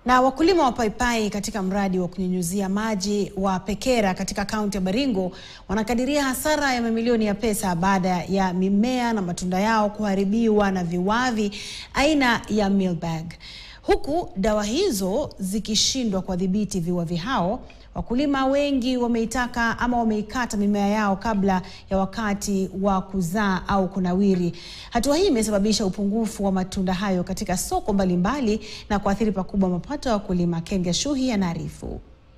Na wakulima wa paipai katika mradi wa kunyunyuzia maji wa Pekera katika kaunti ya Baringo wanakadiria hasara ya mamilioni ya pesa baada ya mimea na matunda yao kuharibiwa na viwavi aina ya mealbug. Huku dawa hizo zikishindwa kuwadhibiti viwavi hao, wakulima wengi wameitaka ama wameikata mimea yao kabla ya wakati wa kuzaa au kunawiri. Hatua hii imesababisha upungufu wa matunda hayo katika soko mbalimbali na kuathiri pakubwa mapato ya wakulima. Ken Gashuhi anaarifu.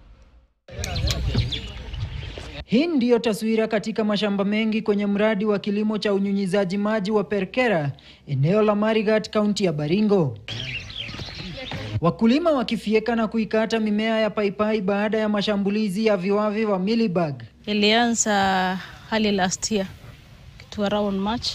Hii ndiyo taswira katika mashamba mengi kwenye mradi wa kilimo cha unyunyizaji maji wa Perkera, eneo la Marigat, kaunti ya Baringo. Wakulima wakifieka na kuikata mimea ya paipai baada ya mashambulizi ya viwavi wa mealybug. Ilianza hali last year kitu around March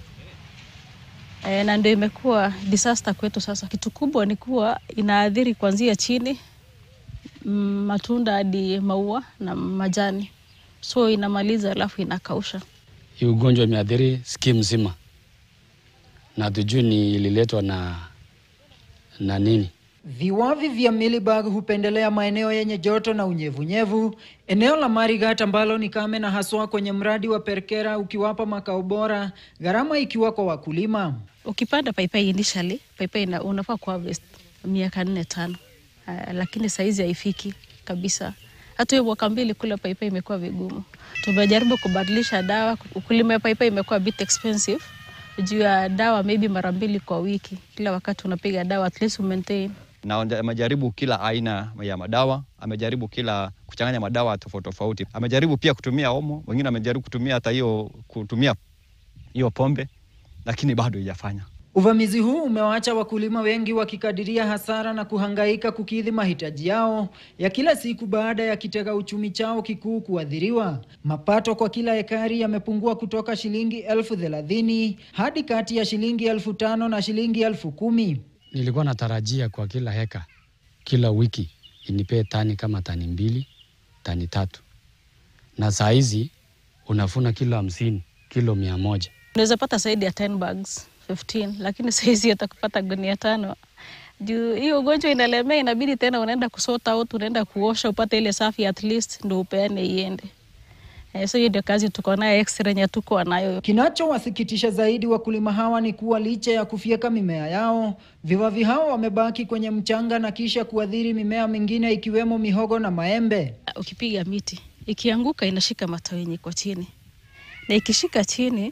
e, na ndio imekuwa disaster kwetu sasa. Kitu kubwa ni kuwa inaathiri kuanzia chini mm, matunda hadi maua na majani, so inamaliza alafu inakausha. Hii ugonjwa imeathiri skimu mzima, na tujui ni ililetwa na na nini. Viwavi vya mealybug hupendelea maeneo yenye joto na unyevunyevu. Eneo la Marigat ambalo ni kame na haswa kwenye mradi wa Perkera ukiwapa makao bora, gharama ikiwa kwa wakulima. Ukipanda paipai initially, paipai ina- unafaa kuharvest miaka nne tano, uh, lakini saizi haifiki kabisa. Hata hiyo mwaka mbili kula paipai imekuwa vigumu. Tumejaribu kubadilisha dawa, ukulima ya paipai imekuwa a bit expensive juu ya dawa maybe mara mbili kwa wiki, kila wakati unapiga dawa at least maintain na amejaribu kila aina ya madawa, amejaribu kila kuchanganya madawa tofauti tofauti, amejaribu pia kutumia omo, wengine amejaribu kutumia hata hiyo kutumia hiyo pombe, lakini bado haijafanya. Uvamizi huu umewaacha wakulima wengi wakikadiria hasara na kuhangaika kukidhi mahitaji yao ya kila siku baada ya kitega uchumi chao kikuu kuathiriwa. Mapato kwa kila ekari yamepungua kutoka shilingi elfu thelathini hadi kati ya shilingi elfu tano na shilingi elfu kumi. Nilikuwa natarajia kwa kila heka, kila wiki inipee tani kama tani mbili, tani tatu, na saa hizi unafuna kilo hamsini, kilo mia moja. unaweza pata zaidi ya 10 bags 15 lakini saizi atakupata gunia tano juu hiyo ugonjwa inalemea, inabidi tena unaenda kusort out, unaenda kuosha upate ile safi at least ndo upeane iende. Eh, so hiyo ndio kazi tuko nayo extra yenye tuko nayo. Kinachowasikitisha zaidi wakulima hawa ni kuwa licha ya kufyeka mimea yao, viwavi hao wamebaki kwenye mchanga na kisha kuathiri mimea mingine ikiwemo mihogo na maembe. Ukipiga miti ikianguka, inashika matawi yenye iko chini, na ikishika chini,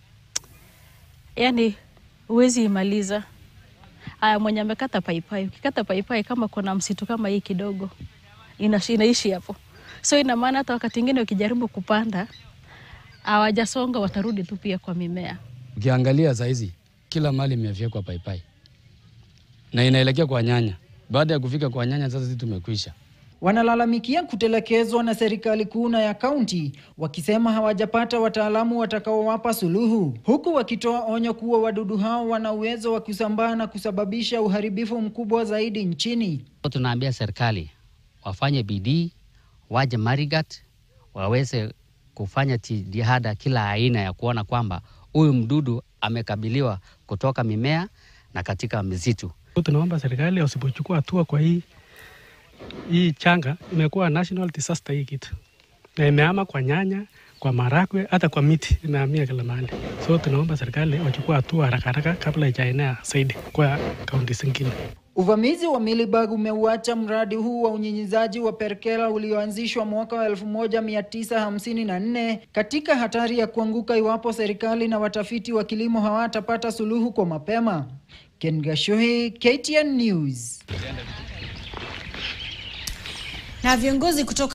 yani huwezi imaliza. Aya, mwenye amekata paipai, ukikata paipai kama kuna msitu kama hii kidogo, inashi- inaishi hapo. So ina maana hata wakati ingine ukijaribu kupanda hawajasonga, watarudi tu pia kwa mimea. Ukiangalia saa hizi kila mali imefyekwa paipai na inaelekea kwa nyanya. Baada ya kufika kwa nyanya, sasa sisi tumekwisha. Wanalalamikia kutelekezwa na serikali kuu na ya kaunti, wakisema hawajapata wataalamu watakaowapa suluhu, huku wakitoa onyo kuwa wadudu hao wana uwezo wa kusambaa na kusababisha uharibifu mkubwa zaidi nchini. Tunaambia serikali wafanye bidii, waje Marigat waweze kufanya jitihada kila aina ya kuona kwamba huyu mdudu amekabiliwa kutoka mimea na katika misitu. Tunaomba serikali wasipochukua hatua kwa hii hii changa, imekuwa national disaster hii kitu, na imeama kwa nyanya, kwa marakwe, hata kwa miti imehamia kila mahali. So tunaomba serikali wachukua hatua haraka haraka kabla ijaenea zaidi kwa kaunti zingine. Uvamizi wa mealybug umeuacha mradi huu wa unyinyizaji wa Perkera ulioanzishwa mwaka wa 1954 katika hatari ya kuanguka iwapo serikali na watafiti wa kilimo hawatapata suluhu kwa mapema. Ken Gashuhi, KTN News. Na viongozi kutoka